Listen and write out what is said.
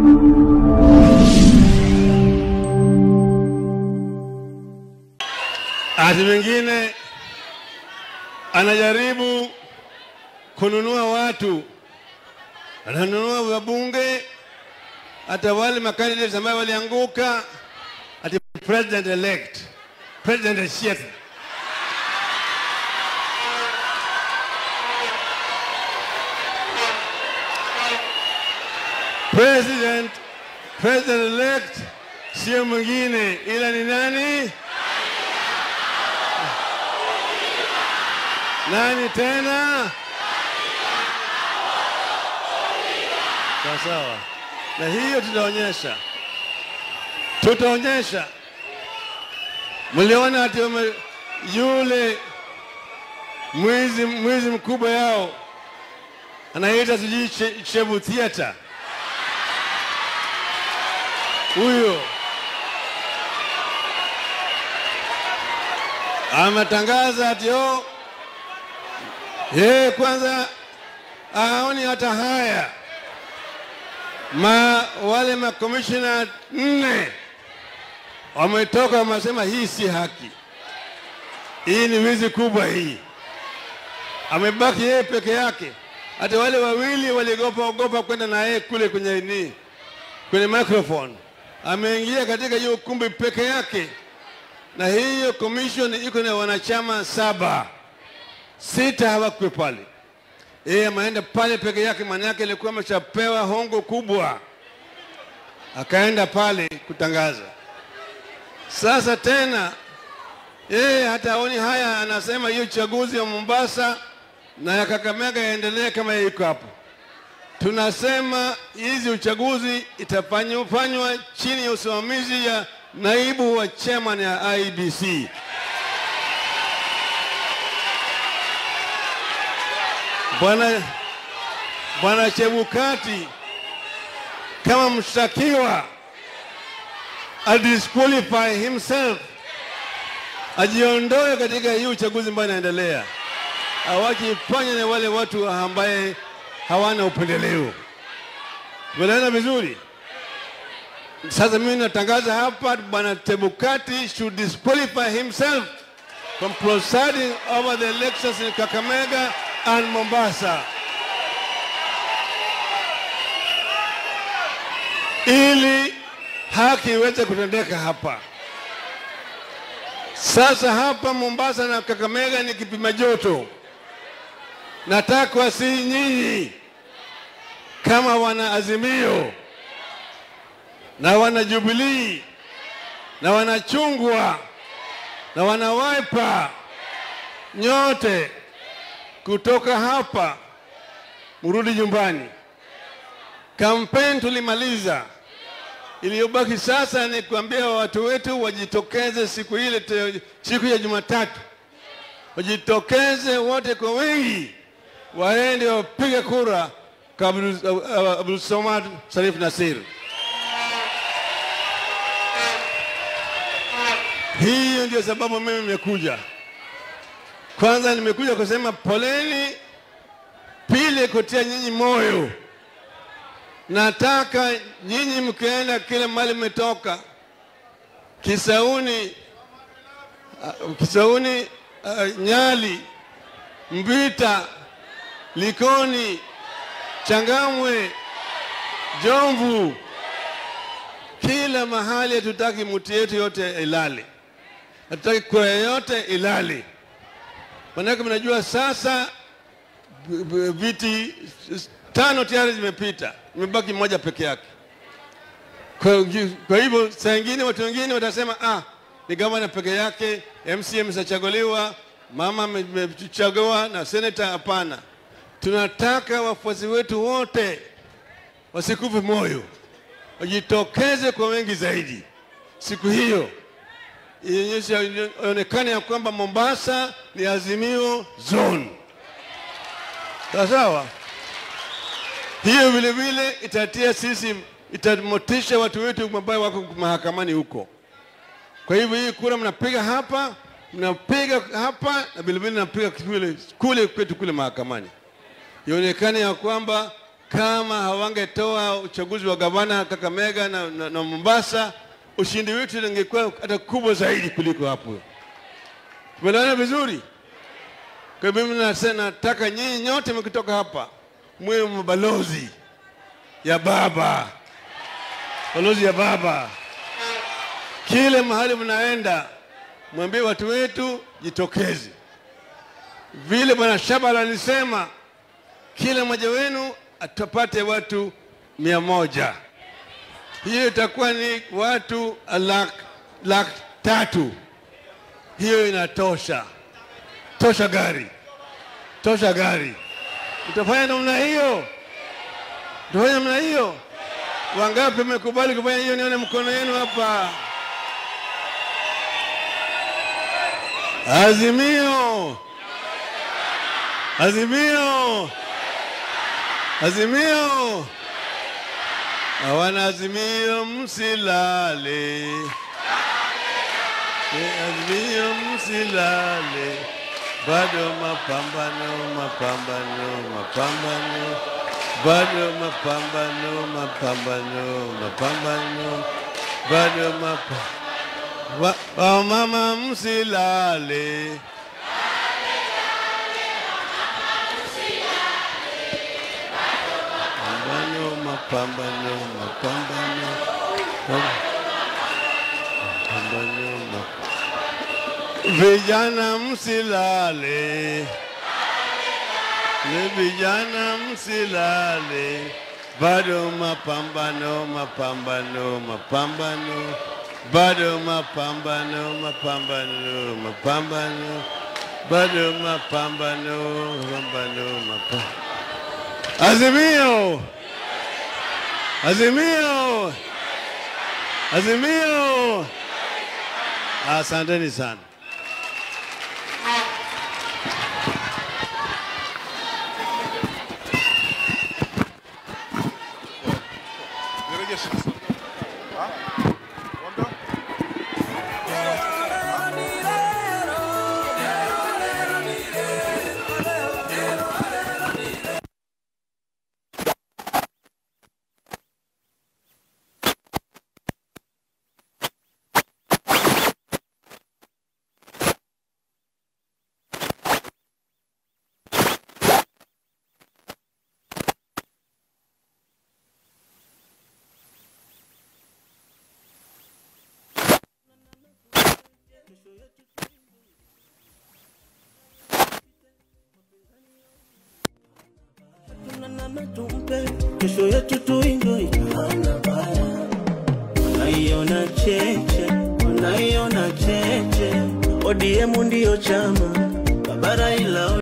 Ati mwingine anajaribu kununua watu, ananunua wabunge, hata wale makandidates ambayo walianguka, ati president elect, president elect. President, president elect sio mwingine ila ni nani? Nani tena? Sawa sawa, na hiyo tutaonyesha, tutaonyesha. Mliona ati wame- yule mwizi mwizi mkubwa yao anaita sijui Che- Chebu Theatre, huyo ametangaza ati oh, yeye kwanza aoni hata haya ma wale makomishina nne wametoka wamesema hii si haki, hii ni wizi kubwa hii. Amebaki yeye peke yake, hata wale wawili waliogopa ogopa kwenda na yeye kule kwenye ni kwenye microphone. Ameingia katika hiyo ukumbi peke yake, na hiyo commission iko na wanachama saba sita hawakwe pale. Yeye ameenda pale peke yake, maana yake alikuwa ameshapewa hongo kubwa, akaenda pale kutangaza. Sasa tena yeye hata aoni haya, anasema hiyo uchaguzi wa Mombasa na ya Kakamega yaendelee kama iko hapo. Tunasema hizi uchaguzi itafanywa chini ya usimamizi ya naibu wa chairman ya IBC. Bwana Bwana Chebukati kama mshtakiwa adisqualify himself, ajiondoe katika hii uchaguzi ambayo inaendelea, awajifanye na wale watu ambaye hawana upendeleo. Tumeelewana vizuri? Sasa mimi natangaza hapa, Bwana Chebukati should disqualify himself from presiding over the elections in Kakamega and Mombasa ili haki iweze kutendeka hapa. Sasa hapa Mombasa na Kakamega ni kipima joto. Nataka si nyinyi kama wana Azimio na wana Jubilii na wana Chungwa na wana Wiper nyote kutoka hapa mrudi nyumbani. Kampeni tulimaliza, iliyobaki sasa ni kuambia watu wetu wajitokeze siku ile, te- siku ya Jumatatu, wajitokeze wote kwa wengi, waende wapige kura kwa Abdul- Abdul Samad Sharif Nasir. Hiyo ndio sababu mimi nimekuja. Kwanza nimekuja kusema poleni, pili kutia nyinyi moyo. Nataka nyinyi mkienda kile mali mmetoka Kisauni, uh, Kisauni, uh, Nyali, Mbita, Likoni, Changamwe, Jomvu, kila mahali hatutaki mtu yetu yote ilale, hatutaki kura yote ilale. Manake mnajua sasa b- b- viti s- tano tayari zimepita, imebaki moja peke yake. Kwa, kwa hivyo saa ingine watu wengine watasema ah, ni gavana peke yake, MCA ameshachaguliwa, mama ame- amechagua na seneta. Hapana, tunataka wafuasi wetu wote wasikufe moyo, wajitokeze kwa wengi zaidi siku hiyo ionyesha ionekane ya kwamba Mombasa ni Azimio zone. Sawa sawa. Hiyo vile vile itatia sisi, itamotisha watu wetu ambao wako mahakamani huko. Kwa hivyo hii kura mnapiga hapa, mnapiga hapa na vile vile mnapiga kule, kule kwetu kule mahakamani, ionekane ya kwamba kama hawangetoa uchaguzi wa gavana Kakamega na, na, na Mombasa, ushindi wetu ungekuwa hata kubwa zaidi kuliko hapo. Tumeelewana vizuri? Kwa hivyo mimi nase- nataka nyinyi nyote mkitoka hapa mwe mabalozi ya baba, balozi ya baba. Kile mahali mnaenda, mwambie watu wetu jitokeze, vile bwana Shabala alisema, kila mmoja wenu atapate watu mia moja. Hiyo itakuwa ni watu laki lak tatu. Hiyo inatosha, tosha gari, tosha gari. Utafanya namna hiyo? Utafanya namna hiyo? Wangapi mmekubali kufanya hiyo? Nione mkono yenu hapa. Azimio, azimio, azimio. Hawana azimio, msilale. Eh, Azimio, msilale. Bado mapambano, mapambano, mapambano. Bado mapambano, mapambano, mapambano. Bado mapambano. Wa, wa mama msilale. Mapambano, mapambano, mapambano. Mapambano, mapambano. Vijana msilale. Ni vijana msilale. Bado mapambano, mapambano, mapambano. Bado mapambano, mapambano, mapambano. Bado mapambano, mapambano, mapambano. Azimio! Azimio! Azimio! Asanteni sana. Tunanana tumpe kesho yetu tuenjoy. Wanaiona cheche, wanaiona cheche. ODM ndio chama, Baba Raila